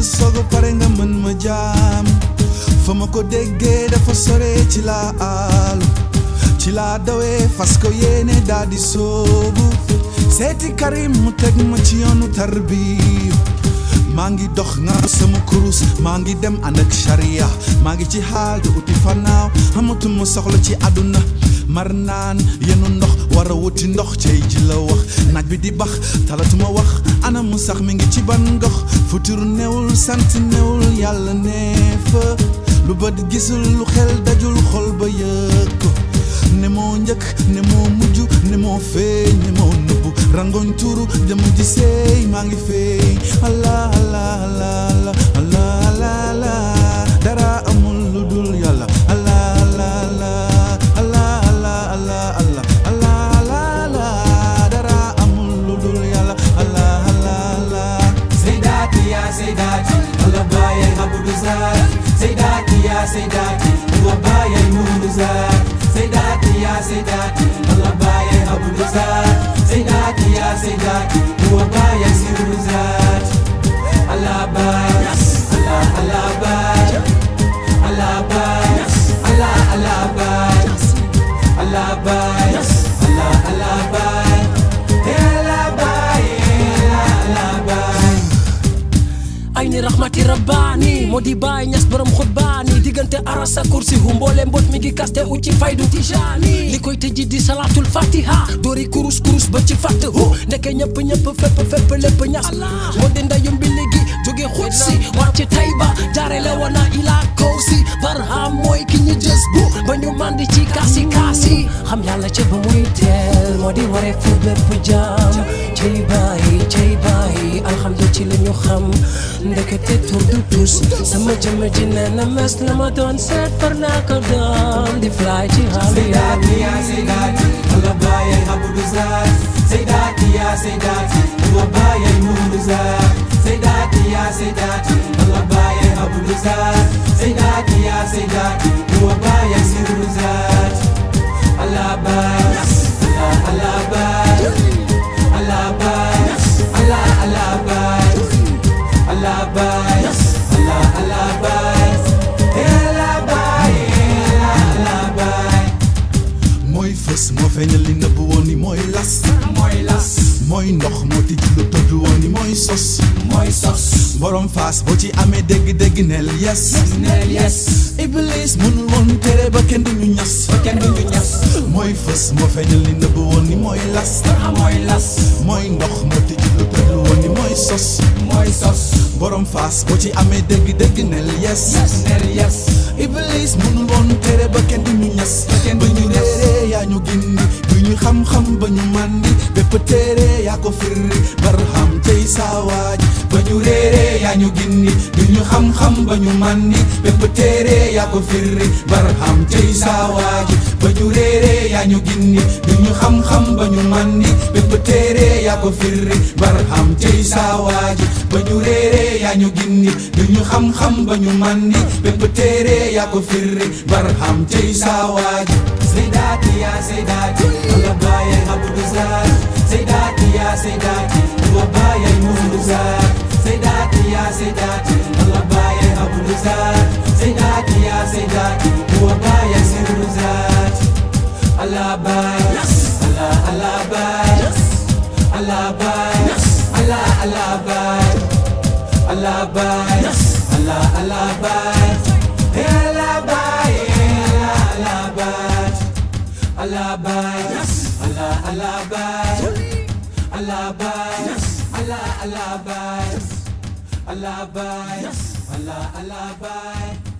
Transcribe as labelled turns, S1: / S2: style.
S1: soogu pare nga mën ma jaam fa ma ko déggee dafa sore ci laa aalu ci laa dawee fas ko yéene daa di soobu seeti Karim mu teg ma ci yoonu tarbiya maa ngi dox nga sama kurus maa ngi dem ànd ak charia maa ngi ci xaal di uti fanaaw amatuma soxla ci àdduna mar naan yenu ndox war a wuti ndox cey ji la wax naaj bi di bax talatuma wax ana mu sax mi ngi ci ban gox futur newul sant newul yàlla nee fa lu bët gisul lu xel dajul xol ba yëg ko ne moo njëkk ne moo mujj ne moo feeñ ne moo nëbbu rangoñ tuuru dem di seey maa ngi feeñ allah allah allah allah allah allah dara amul lu dul yàlla allah allah allah allah allah allah allah allah allah dara amul lu dul yàlla allah allah allah
S2: Saydati ya Saydati Allah bayan abudu zat Saydati ya Saydati Allah bayan nuru zat Saydati ya Saydati Allah bayan abudu zat Saydati ya Saydati Allah bayan sirru zat Allah bayan Allah Allah bayan Allah bayan Allah Allah bayan Allah bayan Allah Allah bayan Allah bayan Allah bayan
S3: ay ni raxmati rabbaani moo di baay ñas borom xutbaani diggante arasa kursi hu mboole mbot mi ngi kaste u ci faydu tijaani li koy tëji di salaatul fatiha doori kurus kurus ba ci fatt hu ndeke ñëpp ñëpp fépp fépp lépp ñas moo di ndayum bi léegi jóge xut si wàcc tayba jaare la wana ilaa kaw si barham mooy ki ñu jës bu ba ñu mandi ci kaasi kaasi xam yàlla ca ba muy teel moo di waree fu bépp jaam cey bàyyi cey bàyyi alhamdu ci la ñu xam ndekete tur du tus sama jëmm ji nee na mes la ma doon seet far naa ko doon di fly ci xaalu
S2: Saydati ya Saydati Allah bayan abudu zat Saydati ya Saydati Allah bayan nuru zat Saydati ya Saydati Allah bayan abudu zat Saydati ya Saydati Allah bayan sirru zat Allah bayan Allah Allah bayan Allah bayan Allah Allah bayan Allah bayan Allah Allah bayan Allah bayan Allah bayan
S1: mooy fës moo feeñal li nëbb woon ni mooy las
S2: mooy las
S1: mooy ndox moo tijji lu tëdd woon ni mooy sos
S2: mooy sos
S1: borom faas boo ci amee dégg-dégg neel yes
S2: neel yes
S1: iblis mënul woon tere ba kenn du ñu ñas
S2: kenn du ñu ñas
S1: mooy fës moo feeñal li nëbb woon ni mooy las
S2: mooy las
S1: mooy ndox moo tijji lu tëdd woon ni mooy sos
S2: mooy sos
S1: borom faas boo ci amee dégg-dégg neel yes
S2: neel yes
S1: iblis mënul woon tere ba kenn du ñu ñas
S2: kenn
S1: ba
S2: du
S1: ñu
S2: ñu ñas.
S1: réeree yaa ñu gindi bu ñu xam-xam ba ñu màndi bépp téere yaa ko firri barham tey saawaaj ba ñu réeree yaa ñu gindi bu ñu xam-xam ba ñu màndi bépp téere yaa ko firri barham tey saawaaj ba ñu réeree yaa ñu gindi bu ñu xam-xam ba ñu màndi bépp téere yaa ko firri barham tey saawaaj ba ñu réeree yaa ñu gindi bu ñu xam-xam ba ñu màndi bépp téere yaa ko firri barham tey saawaaj
S2: Saydati ya Saydati Allah bayan abudu zat Saydati ya Saydati Allah bayan nuru zat Saydati ya Saydati Allah bayan abudu zat Saydati ya Saydati Allah bayan sirru zat Allah bayan Allah Allah bayan Allah bayan Allah Allah bayan Allah bayan Allah Allah bayan Allah bayan Allah bayan Allah bayan Allah Allah bayan Allah bayan Allah Allah bayan Allah bayan Allah Allah bayan